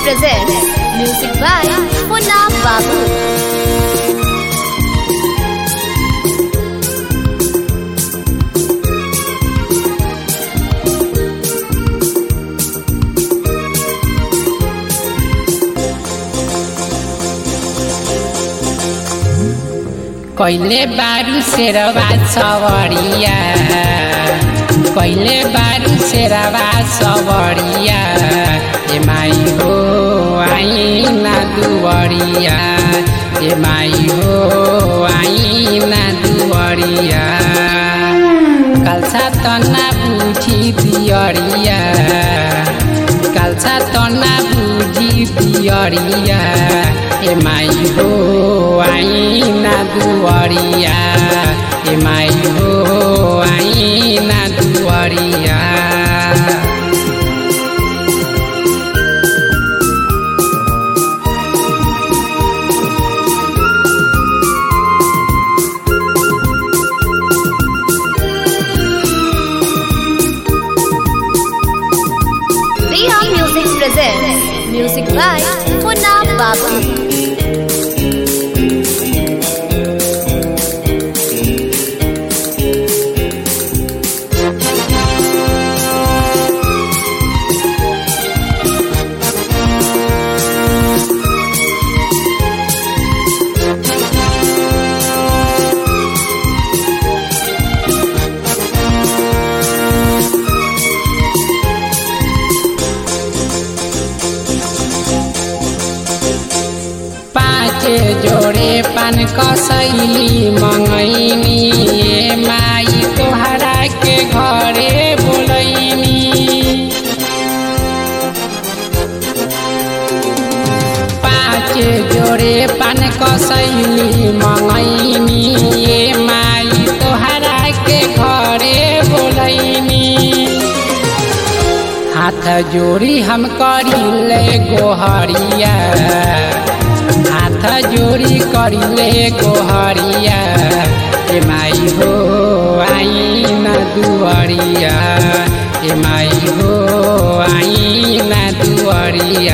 presents music by Munna Babu. कहिले बारू शेरवा सवरिया कहिले बारू शेरवा सवरिया ए माई हो आइना दुवरिया ए माई हो आइना दुवरिया काल्छा तना बुझी दियरिया काल्छा तना बुझी दियरिया ए माई हो आइना दुवरिया ए माई हो आइना दुवरिया Riya Music presents music by Munna Babu. पाँच जोडे पान कसैली मङैनी ए माई तोहरा के घरे बोलैनी पाँच जोडे पान कसैली मङैनी ए माई तोहरा के घरे बोलैनी हाथ जोड़ी हम करिले गोहरिया हाथ जोड़ी करिले गोहरिया ए माई हो आइना दुवरिया ए माई हो आइना दुवरिया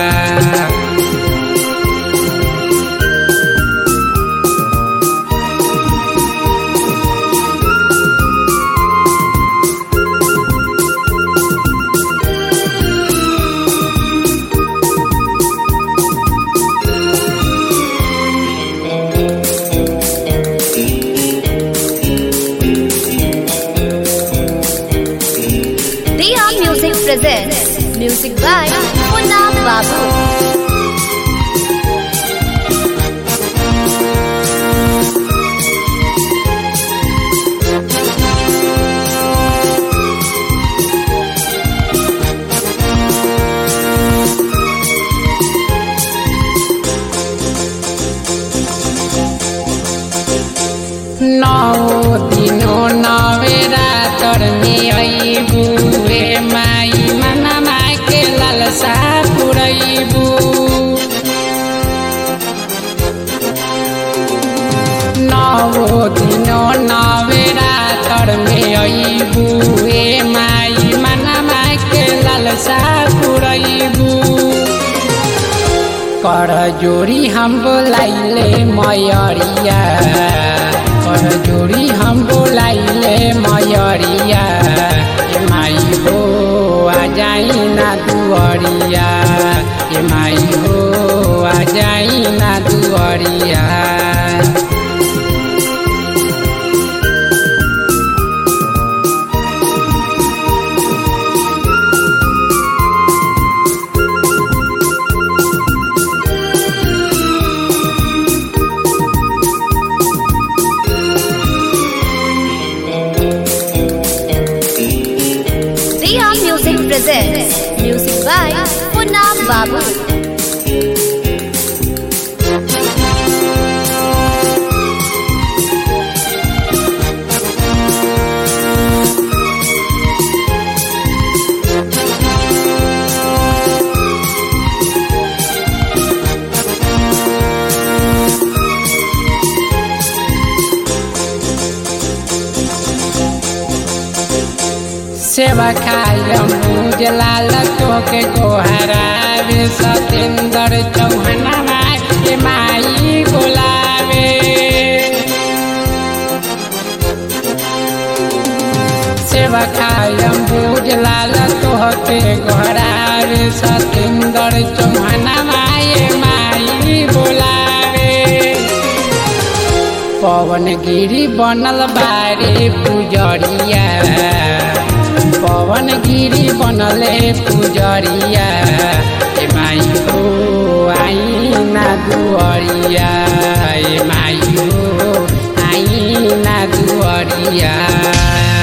Riya Music presents music by Munna Babu. नौ दिनो नवेरा तरमे अइबु ए माई मनमा के ललसा पुरैबु नौ दिनो नवेरा तरमे अइबु ए माई मनमा के ललसा पुरैबु कर जोड़ी हम बोलाइले मयरिया कर जोड़ी हम बोलाइले मयरिया ए माई हो आ जाई ना दुअरिया ए माई हो आ जाई ना दुअरिया Riya Music presents music by Munna Babu. सेवा खायम पूज लाल तोके गोहरावे सतेंद्र चौहनवा के माई बोलावे सेवा खायम पूज लाल तोहके गोहरावे सतेंद्र चौहनवा ये माई बोलावे पवन गिरी बनल बारे पुजरिया पवन गिरी बनले पुजरिया ए माई हो आईना दुअरिया ए माई हो आईना दुअरिया